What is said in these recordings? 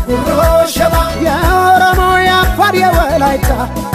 ጉሮ ሸባ የኦሮሞ የአፋር የወላይታ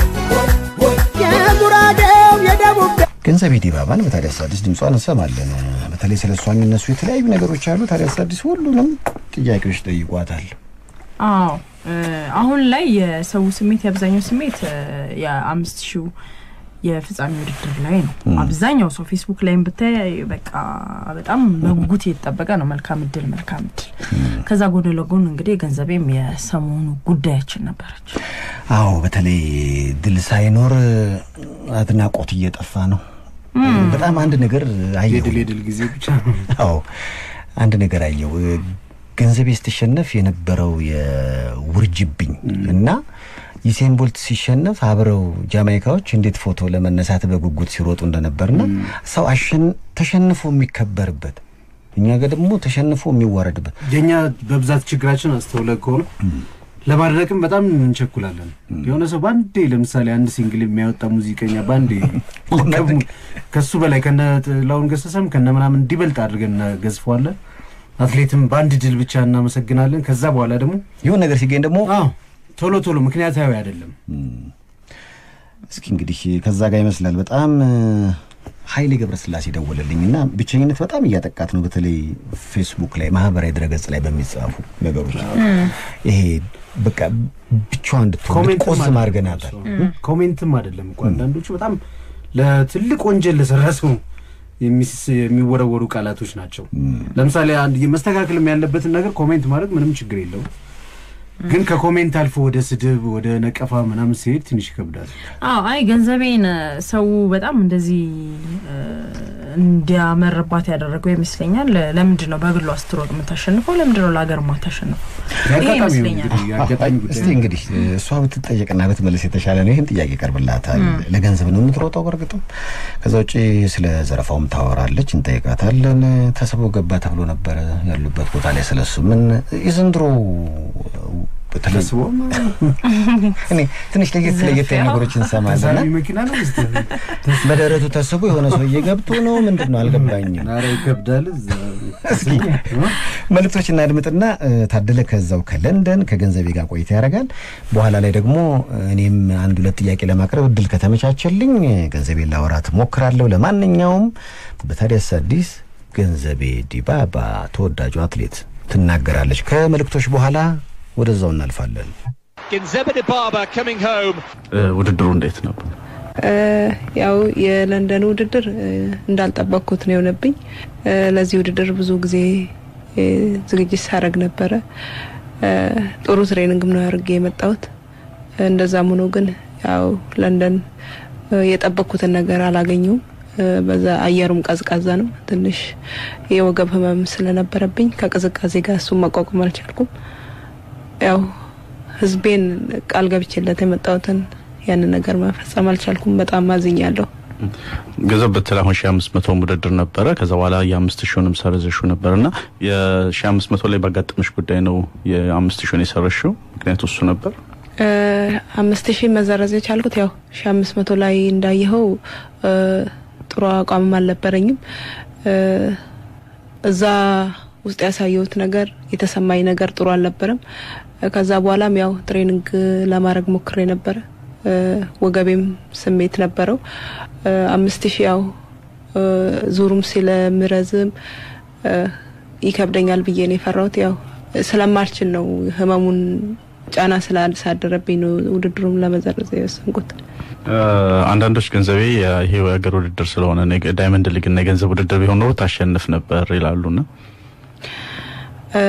የጉራጌው የደቡብ ገንዘቤ ዲባባን በታዲያስ አዲስ ድምጿን እንሰማለን። በተለይ ስለ እሷ የሚነሱ የተለያዩ ነገሮች አሉ። ታዲያስ አዲስ ሁሉንም ጥያቄዎች ጠይቋታል። አዎ እ፣ አሁን ላይ የሰው ስሜት የአብዛኛው ስሜት እ፣ የአምስት ሺው የፍጻሜ ውድድር ላይ ነው። አብዛኛው ሰው ፌስቡክ ላይም ብታይ በቃ በጣም በጉጉት እየተጠበቀ ነው። መልካም እድል፣ መልካም እድል። ከዛ ጎን ለጎን እንግዲህ ገንዘቤም የሰሞኑ ጉዳያችን ነበረች። አዎ በተለይ ድል ሳይኖር አድናቆት እየጠፋ ነው። በጣም አንድ ነገር አየሁ። የድል የድል ጊዜ ብቻ ነው። አዎ አንድ ነገር አየው። ገንዘቤ ስትሸነፍ የነበረው የውርጅብኝ እና ዩሴን ቦልት ሲሸነፍ አብረው ጃማይካዎች እንዴት ፎቶ ለመነሳት በጉጉት ሲሮጡ እንደነበርና ሰው አሸን- ተሸንፎ የሚከበርበት እኛ ጋር ደግሞ ተሸንፎ የሚዋረድበት የኛ በብዛት ችግራችን አስተውለ ከሆነ ለማድረግም በጣም እንቸኩላለን። የሆነ ሰው በአንዴ ለምሳሌ አንድ ሲንግል የሚያወጣ ሙዚቀኛ በአንዴ ከሙ- ከሱ በላይ ከነ ጥላሁን ገሰሰም ከነ ምናምን እንዲበልጥ አድርገን እናገዝፈዋለን። አትሌትም በአንድ ድል ብቻ እናመሰግናለን። ከዛ በኋላ ደግሞ ይሁን ነገር ሲገኝ ደግሞ አዎ ቶሎ ቶሎ ምክንያታዊ አይደለም። እስኪ እንግዲህ ከዛ ጋር ይመስላል በጣም እ፣ ኃይሌ ገብረስላሴ ደወለልኝ እና ብቸኝነት በጣም እያጠቃት ነው። በተለይ ፌስቡክ ላይ ማህበራዊ ድረገጽ ላይ በሚጻፉ ነገሮች ይሄ በቃ ብቻዋን እንድትሆን ኮሜንትም እንድትቆዝም አይደለም አድርገናታል። እሱ። ኮሜንትም አይደለም እኮ አንዳንዶቹ በጣም ለትልቅ ወንጀል ለሰራ ሰው የሚስ- የሚወረወሩ ቃላቶች ናቸው። ለምሳሌ አንድ መስተካከልም ያለበትን ነገር ኮሜንት ማድረግ ምንም ችግር የለውም። ግን ከኮሜንት አልፎ ወደ ስድብ ወደ ነቀፋ ምናምን ሲሄድ ትንሽ ይከብዳል። አዎ አይ ገንዘቤን እ፣ ሰው በጣም እንደዚህ እ፣ እንዲያመርባት ያደረገው ይመስለኛል። ለምንድን ነው በግሏ ስትሮጥ የምታሸንፈው? ለምንድን ነው ለሀገር ማታሸንፈው? ይሄ የአጋጣሚ ነው ይመስለኛል። እንግዲህ የአጋጣሚ እስቲ ጉዳይ ነው። እንግዲህ እሷ ብትጠየቅና ብትመልስ የተሻለ ነው። ይህን ጥያቄ ይቀርብላታል። ለገንዘብ ነው የምትሮጠው በእርግጥም። ከዛ ውጭ ስለ ዘረፋውም ታወራለች፣ እንጠይቃታለን። ተስቦ ገባ ተብሎ ነበረ ያሉበት ቦታ ላይ ስለሱ ምን የዘንድሮ በተለይ ተስቦ እኔ ትንሽ ለየት ለየት ያሉ ነገሮች እንሰማለን። ተሳቢ መኪና ነው ስ በደረቱ ተስቦ የሆነ ሰውዬ ገብቶ ነው ምንድን ነው አልገባኝም። ኧረ ይከብዳል። እዛ እስኪ መልእክቶች እናድምጥና እ፣ ታደለ ከዛው ከለንደን ከገንዘቤ ጋር ቆይታ ያደርጋል። በኋላ ላይ ደግሞ እኔም አንድ ሁለት ጥያቄ ለማቅረብ እድል ከተመቻቸልኝ ገንዘቤ ላወራት ሞክራለሁ። ለማንኛውም በታዲያስ አዲስ ገንዘቤ ዲባባ ተወዳጁ አትሌት ትናገራለች። ከመልእክቶች በኋላ ወደዛው እናልፋለን። Ginzeba Dibaba coming home. ውድድሩ እንዴት ነበር? እ፣ ያው የለንደን ውድድር እ፣ እንዳልጠበቅኩት ነው የሆነብኝ። እ፣ ለዚህ ውድድር ብዙ ጊዜ እ፣ ዝግጅት ሳደርግ ነበረ። እ፣ ጥሩ ትሬኒንግም ነው አድርጌ የመጣሁት። እንደዛም ሆኖ ግን ያው ለንደን እ፣ የጠበቅኩትን ነገር አላገኘውም። እ፣ በዛ አየሩም ቀዝቃዛ ነው። ትንሽ የወገብ ህመም ስለነበረብኝ ከቅዝቃዜ ጋር እሱን መቋቋም አልቻልኩም። ያው ህዝቤን ቃል ገብቼለት የመጣሁትን ያንን ነገር መፈጸም አልቻልኩም። በጣም አዝኛለሁ። ገንዘብ ብትል አሁን ሺ አምስት መቶ ውድድር ነበረ። ከዛ በኋላ የአምስት ሺውንም ሰርዘሹ ነበር እና የሺ አምስት መቶ ላይ ባጋጠመሽ ጉዳይ ነው የአምስት ሺውን የሰረሽው? ምክንያቱ እሱ ነበር። እ፣ አምስት ሺህ መዘረዝ የቻልኩት ያው ሺ አምስት መቶ ላይ እንዳየኸው እ፣ ጥሩ አቋምም አልነበረኝም። እ፣ እዛ ውስጥ ያሳየሁት ነገር የተሰማኝ ነገር ጥሩ አልነበረም። እ፣ ከዛ በኋላም ያው ትሬኒንግ ለማድረግ ሞክሬ ነበረ። እ፣ ወገቤም ስሜት ነበረው። እ፣ አምስት ሺህ ያው እ፣ ዙሩም ስለምረዝም እ፣ ይከብደኛል ብዬ ነው የፈራሁት። ያው ስለማልችል ነው ህመሙን ጫና ስላሳደረብኝ ነው ውድድሩም ለመዘረዝ የወሰንኩት። እ፣ አንዳንዶች ገንዘቤ ይሄ የሀገር ውድድር ስለሆነ ነው የገ- ዳይመንድ ሊግ እና የገንዘብ ውድድር ቢሆን ኖሮ ታሸንፍ ነበር ይላሉና እ፣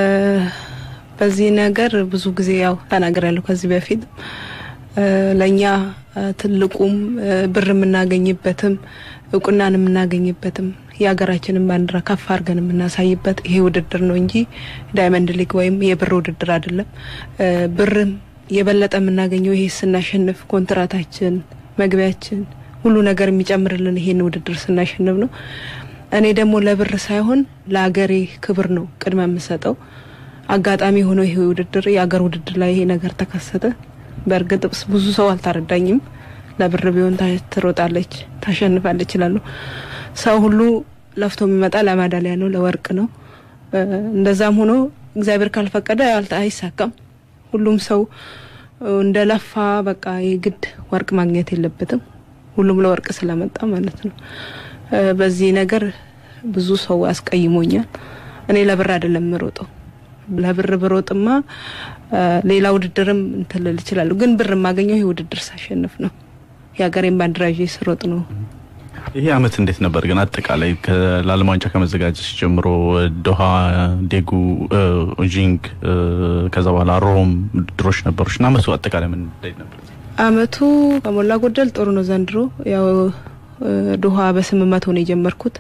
በዚህ ነገር ብዙ ጊዜ ያው ተናግሬያለሁ ከዚህ በፊት እ፣ ለእኛ እ፣ ትልቁም እ፣ ብር የምናገኝበትም እውቅናን የምናገኝበትም የሀገራችንን ባንዲራ ከፍ አድርገን የምናሳይበት ይሄ ውድድር ነው እንጂ ዳይመንድ ሊግ ወይም የብር ውድድር አይደለም። እ፣ ብርም የበለጠ የምናገኘው ይሄ ስናሸንፍ ኮንትራታችን፣ መግቢያችን፣ ሁሉ ነገር የሚጨምርልን ይሄን ውድድር ስናሸንፍ ነው። እኔ ደግሞ ለብር ሳይሆን ለአገሬ ክብር ነው ቅድመ የምሰጠው። አጋጣሚ ሆኖ ይሄ ውድድር የአገር ውድድር ላይ ይሄ ነገር ተከሰተ። በእርግጥ ብዙ ሰው አልተረዳኝም። ለብር ቢሆን ታ- ትሮጣለች፣ ታሸንፋለች ይላሉ። ሰው ሁሉ ለፍቶ የሚመጣ ለማዳሊያ ነው፣ ለወርቅ ነው። እ፣ እንደዛም ሆኖ እግዚአብሔር ካልፈቀደ አልተ- አይሳካም። ሁሉም ሰው እንደለፋ በቃ የግድ ወርቅ ማግኘት የለበትም። ሁሉም ለወርቅ ስለመጣ ማለት ነው። በዚህ ነገር ብዙ ሰው አስቀይሞኛል። እኔ ለብር አይደለም የምሮጠው። ለብር ብሮጥማ ሌላ ውድድርም እንትን ልል እችላለሁ። ግን ብር የማገኘው ይህ ውድድር ሳሸንፍ ነው። የሀገሬን ባንዲራ ይዤ ስሮጥ ነው። ይሄ አመት እንዴት ነበር ግን አጠቃላይ ለዓለም ዋንጫ ከመዘጋጀት ጀምሮ ዶሃ፣ ዴጉ፣ ጂንግ ከዛ በኋላ ሮም ውድድሮች ነበሮች እና አመቱ አጠቃላይ ምን እንዴት ነበር? አመቱ ከሞላ ጎደል ጥሩ ነው። ዘንድሮ ያው ዶሃ በስምንት መቶ ነው የጀመርኩት።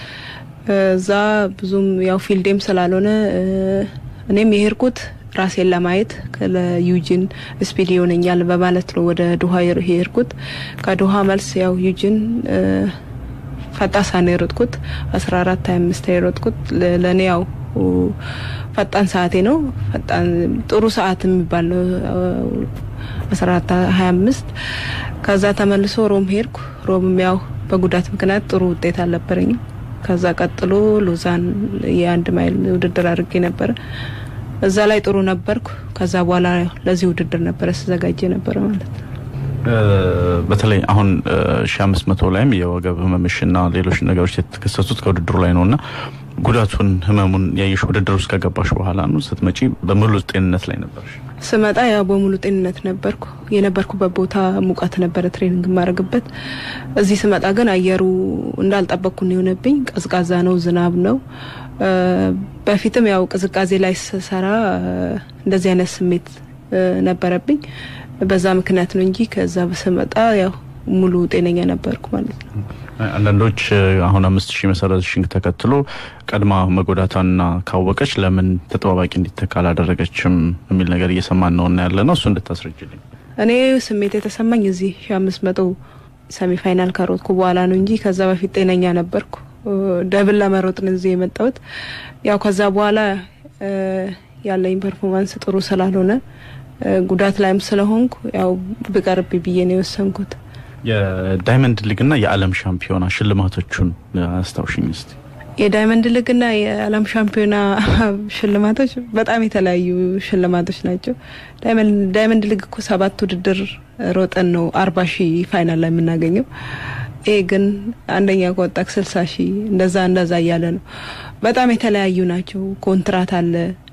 እዛ ብዙም ያው ፊልዴም ስላልሆነ እኔም የሄድኩት ራሴን ለማየት ለዩጂን ስፒድ ይሆነኛል በማለት ነው ወደ ዶሃ የሄድኩት። ከዶሃ መልስ ያው ዩጂን ፈጣሳ ነው የሮጥኩት። አስራ አራት ሀያ አምስት የሮጥኩት ለእኔ ያው ፈጣን ሰዓቴ ነው። ፈጣን ጥሩ ሰዓት የሚባል አስራ አራት ሀያ አምስት ከዛ ተመልሶ ሮም ሄድኩ። ሮምም ያው በጉዳት ምክንያት ጥሩ ውጤት አልነበረኝም። ከዛ ቀጥሎ ሉዛን የአንድ ማይል ውድድር አድርጌ ነበረ። እዛ ላይ ጥሩ ነበርኩ። ከዛ በኋላ ለዚህ ውድድር ነበረ ስዘጋጀ ነበረ ማለት ነው። በተለይ አሁን ሺ አምስት መቶ ላይም የወገብ ህመምሽና ሌሎች ነገሮች የተከሰቱት ከውድድሩ ላይ ነው እና ጉዳቱን ህመሙን ያየሽ ውድድር ውስጥ ከገባሽ በኋላ ነው። ስትመጪ በሙሉ ጤንነት ላይ ነበርሽ? ስመጣ ያው በሙሉ ጤንነት ነበርኩ። የነበርኩበት ቦታ ሙቀት ነበረ ትሬኒንግ የማደርግበት። እዚህ ስመጣ ግን አየሩ እንዳልጠበቅኩ ነው የሆነብኝ። ቀዝቃዛ ነው፣ ዝናብ ነው። በፊትም ያው ቅዝቃዜ ላይ ስሰራ እንደዚህ አይነት ስሜት ነበረብኝ። በዛ ምክንያት ነው እንጂ ከዛ ስመጣ ያው ሙሉ ጤነኛ ነበርኩ ማለት ነው። አንዳንዶች አሁን አምስት ሺህ መሰረትሽን ተከትሎ ቀድማ መጎዳቷና ካወቀች ለምን ተጠባባቂ እንዲተካ አላደረገችም የሚል ነገር እየሰማን ነው እና ያለ ነው። እሱ እንድታስረጅልኝ። እኔ ስሜት የተሰማኝ እዚህ ሺ አምስት መቶ ሰሚ ፋይናል ከሮጥኩ በኋላ ነው እንጂ ከዛ በፊት ጤነኛ ነበርኩ። ደብል ለመሮጥ ነው እዚህ የመጣሁት። ያው ከዛ በኋላ ያለኝ ፐርፎርማንስ ጥሩ ስላልሆነ ጉዳት ላይም ስለሆንኩ ያው ብቀርብ ብዬ ነው የወሰንኩት። የዳይመንድ ሊግና የዓለም ሻምፒዮና ሽልማቶቹን አስታውሽኝ እስቲ። የዳይመንድ ሊግና የዓለም ሻምፒዮና ሽልማቶች በጣም የተለያዩ ሽልማቶች ናቸው። ዳይመንድ ሊግ እኮ ሰባት ውድድር ሮጠን ነው አርባ ሺህ ፋይናል ላይ የምናገኘው። ይሄ ግን አንደኛ ከወጣክ ስልሳ ሺህ እንደዛ እንደዛ እያለ ነው። በጣም የተለያዩ ናቸው። ኮንትራት አለ፣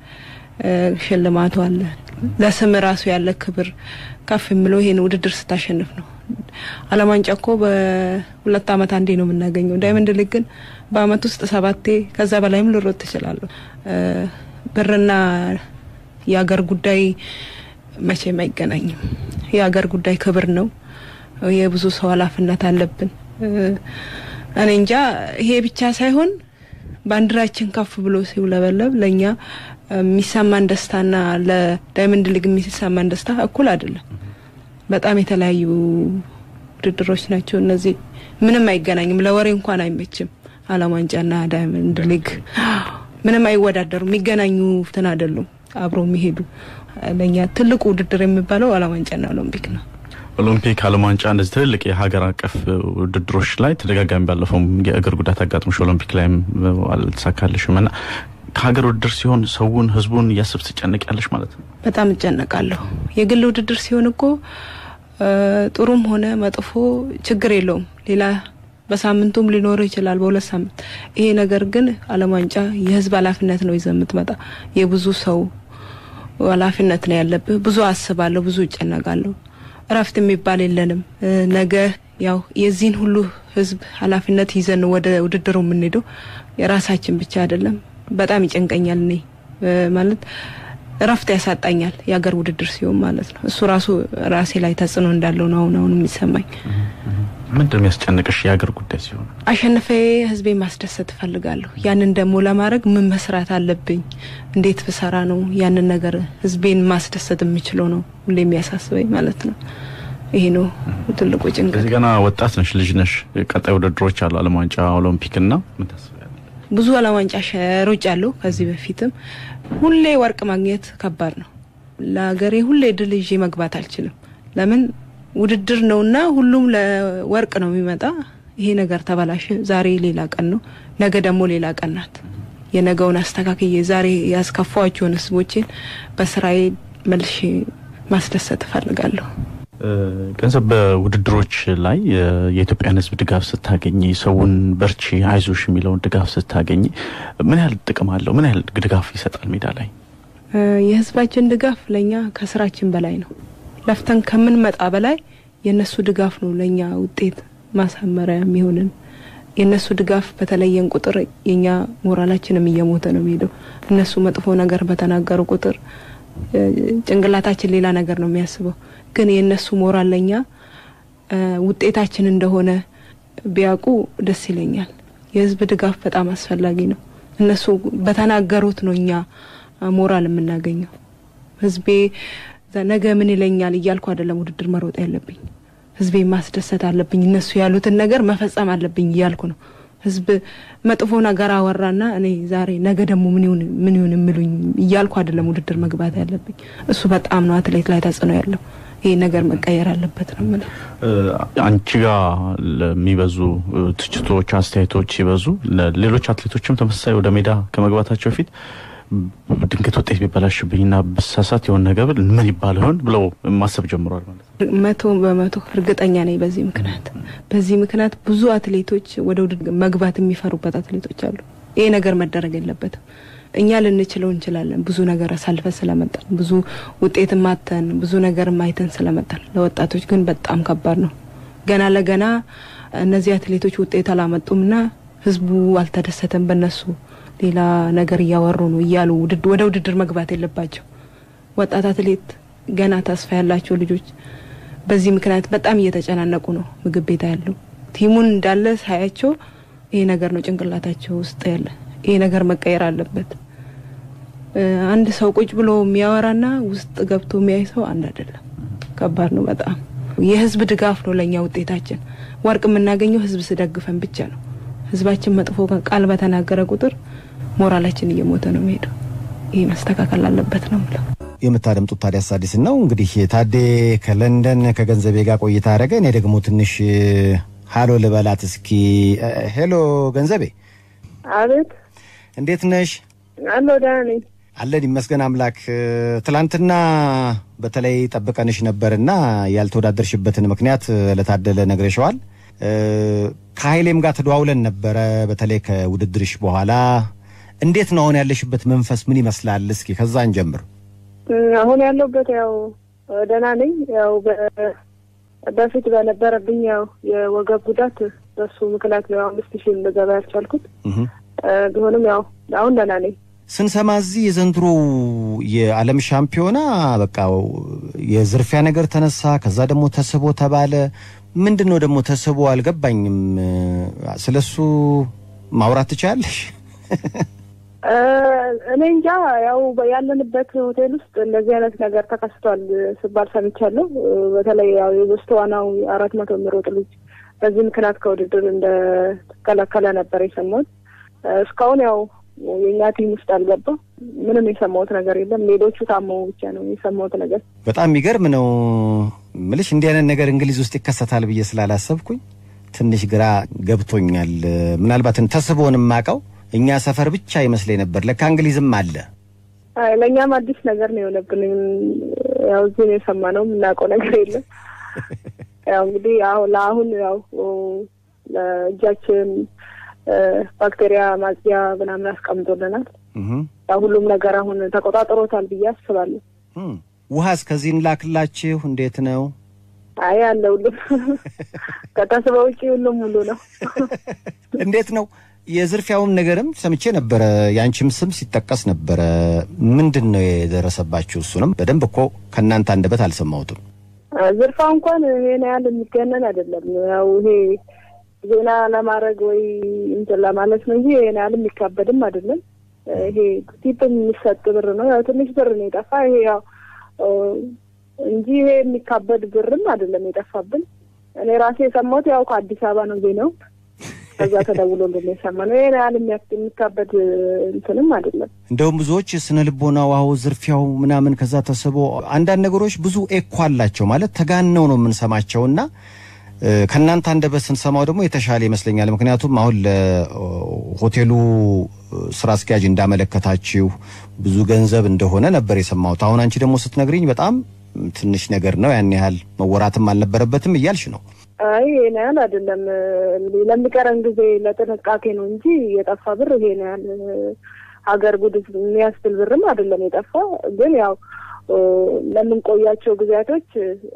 ሽልማቱ አለ። ለስም ራሱ ያለ ክብር ከፍ የሚለው ይሄን ውድድር ስታሸንፍ ነው። ዓለም ዋንጫ እኮ በሁለት ዓመት አንዴ ነው የምናገኘው። ዳይመንድ ሊግ ግን በአመት ውስጥ ሰባቴ ከዛ በላይም ልሮጥ ትችላለሁ። ብርና የሀገር ጉዳይ መቼም አይገናኝም። የሀገር ጉዳይ ክብር ነው። የብዙ ሰው ኃላፊነት አለብን። እኔ እንጃ ይሄ ብቻ ሳይሆን ባንዲራችን ከፍ ብሎ ሲውለበለብ ለእኛ የሚሰማን ደስታና ለዳይመንድ ሊግ የሚሰማን ደስታ እኩል አይደለም። በጣም የተለያዩ ውድድሮች ናቸው እነዚህ። ምንም አይገናኝም። ለወሬ እንኳን አይመችም። ዓለም ዋንጫና ዳይመንድ ሊግ ምንም አይወዳደሩም። የሚገናኙ እንትን አይደሉም። አብሮ የሚሄዱ ለእኛ ትልቁ ውድድር የሚባለው ዓለም ዋንጫና ኦሎምፒክ ነው። ኦሎምፒክ፣ ዓለም ዋንጫ እንደዚህ ትልልቅ የሀገር አቀፍ ውድድሮች ላይ ተደጋጋሚ ባለፈውም የእግር ጉዳት አጋጥሞሽ ኦሎምፒክ ላይም አልተሳካልሽም እና ከሀገር ውድድር ሲሆን ሰውን ህዝቡን እያስብ ትጨነቅ ያለሽ ማለት ነው። በጣም እጨነቃለሁ። የግል ውድድር ሲሆን እኮ ጥሩም ሆነ መጥፎ ችግር የለውም። ሌላ በሳምንቱም ሊኖረው ይችላል፣ በሁለት ሳምንት። ይሄ ነገር ግን ዓለም ዋንጫ የህዝብ ኃላፊነት ነው ይዘህ የምትመጣ የብዙ ሰው ኃላፊነት ነው ያለብህ። ብዙ አስባለሁ፣ ብዙ እጨነቃለሁ። እረፍት የሚባል የለንም። ነገ ያው የዚህን ሁሉ ህዝብ ኃላፊነት ይዘን ወደ ውድድሩ የምንሄደው የራሳችን ብቻ አይደለም። በጣም ይጨንቀኛል። እኔ ማለት እረፍት ያሳጣኛል የሀገር ውድድር ሲሆን ማለት ነው። እሱ ራሱ ራሴ ላይ ተጽዕኖ እንዳለው ነው አሁን አሁን የሚሰማኝ። ምንድን የሚያስጨንቅሽ የሀገር ጉዳይ ሲሆን? አሸንፌ ህዝቤ ማስደሰት እፈልጋለሁ። ያንን ደግሞ ለማድረግ ምን መስራት አለብኝ? እንዴት ብሰራ ነው ያንን ነገር ህዝቤን ማስደሰት የምችለው ነው ሁሌ የሚያሳስበኝ ማለት ነው። ይሄ ነው ትልቁ ጭንቀት። እዚህ ገና ወጣት ነሽ፣ ልጅ ነሽ። ቀጣይ ውድድሮች አሉ፣ ዓለም ዋንጫ፣ ኦሎምፒክ እና ምን ታስቢያለሽ? ብዙ ዓለም ዋንጫ ሮጭ አለሁ ከዚህ በፊትም። ሁሌ ወርቅ ማግኘት ከባድ ነው ለሀገሬ። ሁሌ ድል ይዤ መግባት አልችልም። ለምን ውድድር ነውና ሁሉም ለወርቅ ነው የሚመጣ። ይሄ ነገር ተበላሸ። ዛሬ ሌላ ቀን ነው፣ ነገ ደግሞ ሌላ ቀን ናት። የነገውን አስተካክዬ ዛሬ ያስከፋዋቸውን ህዝቦቼን በስራዬ መልሼ ማስደሰት እፈልጋለሁ። ገንዘብ በውድድሮች ላይ የኢትዮጵያን ሕዝብ ድጋፍ ስታገኝ ሰውን በርቺ አይዞሽ የሚለውን ድጋፍ ስታገኝ ምን ያህል ጥቅም አለው? ምን ያህል ድጋፍ ይሰጣል ሜዳ ላይ? የህዝባችን ድጋፍ ለእኛ ከስራችን በላይ ነው። ለፍተን ከምንመጣ በላይ የእነሱ ድጋፍ ነው ለእኛ ውጤት ማሳመሪያ የሚሆንን። የእነሱ ድጋፍ በተለየን ቁጥር የእኛ ሞራላችንም እየሞተ ነው የሚሄደው። እነሱ መጥፎ ነገር በተናገሩ ቁጥር ጭንቅላታችን ሌላ ነገር ነው የሚያስበው። ግን የእነሱ ሞራል ለእኛ ውጤታችን እንደሆነ ቢያውቁ ደስ ይለኛል። የህዝብ ድጋፍ በጣም አስፈላጊ ነው። እነሱ በተናገሩት ነው እኛ ሞራል የምናገኘው። ህዝቤ ነገ ምን ይለኛል እያልኩ አይደለም ውድድር መሮጥ ያለብኝ። ህዝቤ ማስደሰት አለብኝ፣ እነሱ ያሉትን ነገር መፈጸም አለብኝ እያልኩ ነው። ህዝብ መጥፎ ነገር አወራና እኔ ዛሬ ነገ ደግሞ ምን ይሁን ምን ይሁን የሚሉኝ እያልኩ አይደለም ውድድር መግባት ያለብኝ። እሱ በጣም ነው አትሌት ላይ ተጽዕኖ ያለው። ይህ ነገር መቀየር አለበት ነው የምለው። አንቺ ጋር ለሚበዙ ትችቶች፣ አስተያየቶች ሲበዙ ሌሎች አትሌቶችም ተመሳሳይ ወደ ሜዳ ከመግባታቸው በፊት ድንገት ውጤት ቢበላሽብኝና ብሳሳት የሆነ ነገር ብል ምን ይባል ይሆን ብለው ማሰብ ጀምሯል ማለት ነው። መቶ በመቶ እርግጠኛ ነኝ። በዚህ ምክንያት በዚህ ምክንያት ብዙ አትሌቶች ወደ ውድድር መግባት የሚፈሩበት አትሌቶች አሉ። ይሄ ነገር መደረግ የለበትም። እኛ ልንችለው እንችላለን። ብዙ ነገር አሳልፈን ስለመጣን፣ ብዙ ውጤት ማተን፣ ብዙ ነገር ማይተን ስለመጣን፣ ለወጣቶች ግን በጣም ከባድ ነው። ገና ለገና እነዚህ አትሌቶች ውጤት አላመጡምና ህዝቡ አልተደሰተም በነሱ ሌላ ነገር እያወሩ ነው እያሉ ወደ ውድድር መግባት የለባቸው። ወጣት አትሌት ገና ተስፋ ያላቸው ልጆች በዚህ ምክንያት በጣም እየተጨናነቁ ነው። ምግብ ቤት ያለው ቲሙን እንዳለ ሳያቸው ይሄ ነገር ነው ጭንቅላታቸው ውስጥ ያለ። ይሄ ነገር መቀየር አለበት። አንድ ሰው ቁጭ ብሎ የሚያወራና ውስጥ ገብቶ የሚያይ ሰው አንድ አይደለም። ከባድ ነው በጣም። የህዝብ ድጋፍ ነው ለእኛ ውጤታችን። ወርቅ የምናገኘው ህዝብ ስደግፈን ብቻ ነው። ህዝባችን መጥፎ ቃል በተናገረ ቁጥር ሞራላችን እየሞተ ነው የሚሄደው። ይህ መስተካከል አለበት ነው ምለው። የምታደምጡት ታዲያስ አዲስን ነው። እንግዲህ ታዴ ከለንደን ከገንዘቤ ጋር ቆይታ አደረገ። እኔ ደግሞ ትንሽ ሀሎ ልበላት እስኪ። ሄሎ ገንዘቤ፣ አቤት። እንዴት ነሽ? አለሁ ደህና ነኝ። አለን ይመስገን አምላክ። ትላንትና በተለይ ጠብቀንሽ ነበርና ያልተወዳደርሽበትን ምክንያት ለታደለ ነግረሸዋል። ከሀይሌም ጋር ተደዋውለን ነበረ። በተለይ ከውድድርሽ በኋላ እንዴት ነው አሁን ያለሽበት መንፈስ ምን ይመስላል? እስኪ ከዛ እንጀምር። አሁን ያለሁበት ያው ደህና ነኝ። ያው በፊት በነበረብኝ ያው የወገብ ጉዳት በሱ ምክንያት ነው አምስት ሺህ ልገባ ያልቻልኩት። ቢሆንም ያው አሁን ደህና ነኝ። ስንሰማ እዚህ የዘንድሮ የዓለም ሻምፒዮና በቃ የዝርፊያ ነገር ተነሳ፣ ከዛ ደግሞ ተስቦ ተባለ። ምንድን ነው ደግሞ ተስቦ አልገባኝም። ስለሱ ማውራት ትችላለሽ? እኔ እንጃ ያው ያለንበት ሆቴል ውስጥ እንደዚህ አይነት ነገር ተከስቷል ስባል ሰምቻለሁ። በተለይ ያው የውስጥ ዋናው አራት መቶ የሚሮጥ ልጅ በዚህ ምክንያት ከውድድር እንደተከለከለ ነበር የሰማሁት። እስካሁን ያው የእኛ ቲም ውስጥ አልገባ ምንም የሰማሁት ነገር የለም። ሌሎቹ ታመው ብቻ ነው የሰማሁት ነገር። በጣም የሚገርም ነው ምልሽ። እንዲህ አይነት ነገር እንግሊዝ ውስጥ ይከሰታል ብዬ ስላላሰብኩኝ ትንሽ ግራ ገብቶኛል። ምናልባትን ተስቦን የማውቀው እኛ ሰፈር ብቻ ይመስለኝ ነበር። ለካ እንግሊዝም አለ። አይ ለእኛም አዲስ ነገር ነው የሆነብን። ያው እዚህ ነው የሰማነው፣ የምናውቀው ነገር የለም። ያው እንግዲህ አሁን ለአሁን ያው ለእጃችን ባክቴሪያ ማጽያ ምናምን አስቀምጦልናል። ያው ሁሉም ነገር አሁን ተቆጣጥሮታል ብዬ አስባለሁ። ውሃ እስከዚህ እንላክላችሁ እንዴት ነው? አይ አለ ሁሉም ከተስበ ውጪ ሁሉም ሙሉ ነው። እንዴት ነው የዝርፊያውን ነገርም ሰምቼ ነበረ። የአንቺም ስም ሲጠቀስ ነበረ። ምንድን ነው የደረሰባችሁ? እሱንም በደንብ እኮ ከእናንተ አንደበት አልሰማሁትም። ዝርፋ እንኳን ይሄን ያህል የሚገነን አይደለም። ያው ይሄ ዜና ለማድረግ ወይ እንትን ለማለት ነው እንጂ ይሄን ያህል የሚካበድም አይደለም። ይሄ ቲፕ የሚሰጥ ብር ነው። ያው ትንሽ ብር ነው የጠፋ ይሄ ያው እንጂ ይሄ የሚካበድ ብርም አይደለም የጠፋብን። እኔ ራሴ የሰማሁት ያው ከአዲስ አበባ ነው ዜናው ከዛ ተደውሎልን የሰማነው። ይሄን ያህል የሚካበድ እንትንም አይደለም። እንደውም ብዙዎች ስነ ልቦናው አዎ ዝርፊያው ምናምን ከዛ ተስቦ አንዳንድ ነገሮች ብዙ ኤኮ አላቸው ማለት ተጋነው ነው የምንሰማቸው እና ከእናንተ አንደበት ስንሰማው ደግሞ የተሻለ ይመስለኛል። ምክንያቱም አሁን ለሆቴሉ ስራ አስኪያጅ እንዳመለከታችሁ ብዙ ገንዘብ እንደሆነ ነበር የሰማሁት። አሁን አንቺ ደግሞ ስትነግሪኝ በጣም ትንሽ ነገር ነው፣ ያን ያህል መወራትም አልነበረበትም እያልሽ ነው። አይ ይሄን ያህል አይደለም። ለሚቀረን ጊዜ ለጥንቃቄ ነው እንጂ የጠፋ ብር ይሄን ያህል ሀገር ጉድ የሚያስብል ብርም አይደለም የጠፋ። ግን ያው ለምንቆያቸው ጊዜያቶች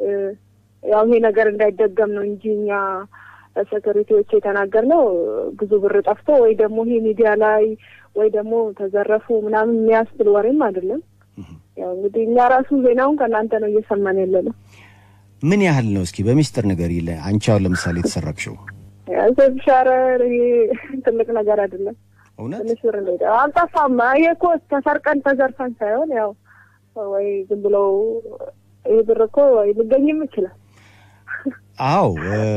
ያው ይሄ ነገር እንዳይደገም ነው እንጂ እኛ ሴኩሪቲዎች የተናገርነው ብዙ ብር ጠፍቶ ወይ ደግሞ ይሄ ሚዲያ ላይ ወይ ደግሞ ተዘረፉ ምናምን የሚያስብል ወሬም አይደለም። ያው እንግዲህ እኛ ራሱ ዜናውን ከእናንተ ነው እየሰማን ያለ ነው። ምን ያህል ነው? እስኪ በሚስጥር ነገር ይለ አንቺ አሁን ለምሳሌ የተሰረቅሽው ሻረ ይሄ ትልቅ ነገር አይደለም። እውነት ትንሽ ብር ነው የጠፋው። አልጠፋም። ይሄ እኮ ተሰርቀን ተዘርፈን ሳይሆን ያው ወይ ዝም ብለው ይህ ብር እኮ ወይ ሊገኝም ይችላል። አዎ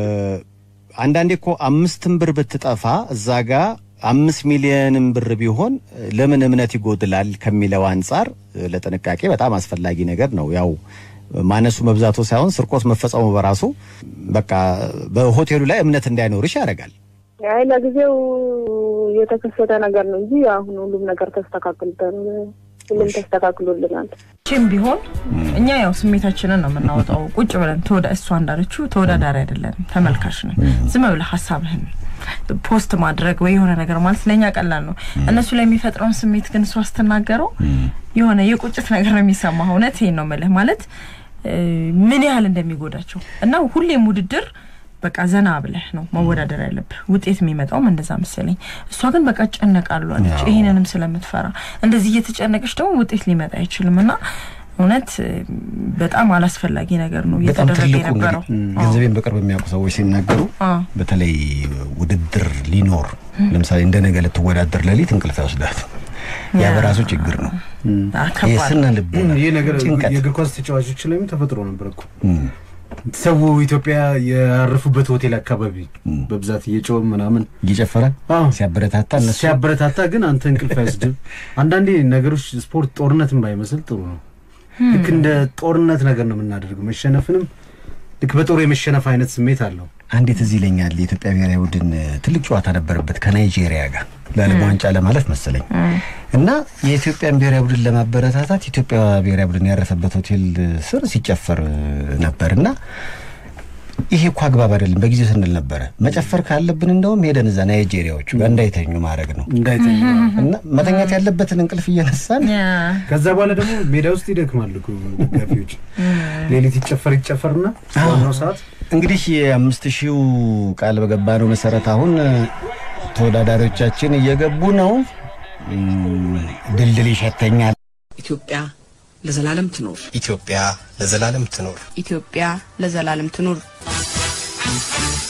አንዳንዴ እኮ አምስትም ብር ብትጠፋ እዛ ጋ አምስት ሚሊዮንም ብር ቢሆን ለምን እምነት ይጎድላል ከሚለው አንጻር ለጥንቃቄ በጣም አስፈላጊ ነገር ነው። ያው ማነሱ መብዛቱ ሳይሆን ስርቆት መፈጸሙ በራሱ በቃ በሆቴሉ ላይ እምነት እንዳይኖርሽ ያደርጋል። አይ ለጊዜው የተከሰተ ነገር ነው እንጂ አሁን ሁሉም ነገር ተስተካክልተን ሁሉም ተስተካክሎልናል። ችም ቢሆን እኛ ያው ስሜታችንን ነው የምናወጣው። ቁጭ ብለን ተወዳ እሷ እንዳለችው ተወዳዳሪ አይደለንም፣ ተመልካች ነን። ዝም ብለህ ሀሳብህን ፖስት ማድረግ ወይ የሆነ ነገር ማለት ለእኛ ቀላል ነው። እነሱ ላይ የሚፈጥረውን ስሜት ግን እሷ ስትናገረው የሆነ የቁጭት ነገር ነው የሚሰማ። እውነት ይሄን ነው የምልህ ማለት ምን ያህል እንደሚጎዳቸው እና ሁሌም ውድድር በቃ ዘና ብለህ ነው መወዳደር ያለብህ። ውጤት የሚመጣውም እንደዛ መሰለኝ። እሷ ግን በቃ እጨነቃሉ አለች። ይሄንንም ስለምትፈራ እንደዚህ እየተጨነቀች ደግሞ ውጤት ሊመጣ አይችልም እና እውነት በጣም አላስፈላጊ ነገር ነው በጣም እየተደረገ ትልቁ የነበረው። እንግዲህ ገንዘቤን በቅርብ የሚያውቁ ሰዎች ሲናገሩ አዎ። በተለይ ውድድር ሊኖር ለምሳሌ እንደ ነገ ልትወዳደር ሌሊት እንቅልፍ አይወስዳት ያ በራሱ ችግር ነው። አ፣ ከባድ የስነ ልቦና ይህ ነገር ጭንቀት የእግር ኳስ ተጫዋቾች ላይም ተፈጥሮ ነበር እኮ እም፣ ሰው ኢትዮጵያ ያረፉበት ሆቴል አካባቢ በብዛት እየጮኸ ምናምን እየጨፈረ አዎ። ሲያበረታታ እነሱ ሲያበረታታ ግን አንተ እንቅልፍ አይወስድም። አንዳንዴ ነገሮች ስፖርት ጦርነትን ባይመስል ጥሩ ነው። ልክ እንደ ጦርነት ነገር ነው የምናደርገው። መሸነፍንም ልክ በጦር የመሸነፍ አይነት ስሜት አለው። አንዴት እዚህ ይለኛል የኢትዮጵያ ብሔራዊ ቡድን ትልቅ ጨዋታ ነበረበት ከናይጄሪያ ጋር ለዓለም ዋንጫ ለማለፍ መሰለኝ እና የኢትዮጵያን ብሔራዊ ቡድን ለማበረታታት ኢትዮጵያ ብሔራዊ ቡድን ያረፈበት ሆቴል ስር ሲጨፈር ነበር እና ይሄ እኮ አግባብ አይደለም በጊዜው ስንል ነበረ። መጨፈር ካለብን እንደውም ሄደን እዛ ናይጄሪያዎቹ ጋር እንዳይተኙ ማድረግ ነው እንዳይተኛ እና መተኛት ያለበትን እንቅልፍ እየነሳን ያ፣ ከዛ በኋላ ደግሞ ሜዳ ውስጥ ይደክማሉ እኮ ደጋፊዎች። ሌሊት ይጨፈር ይጨፈርና ዋናው ሰዓት እንግዲህ የአምስት ሺው ቃል በገባ ነው መሰረት አሁን ተወዳዳሪዎቻችን እየገቡ ነው። እም፣ ድልድል ይሸተኛል። ኢትዮጵያ ለዘላለም ትኖር። ኢትዮጵያ ለዘላለም ትኖር። ኢትዮጵያ ለዘላለም ትኑር።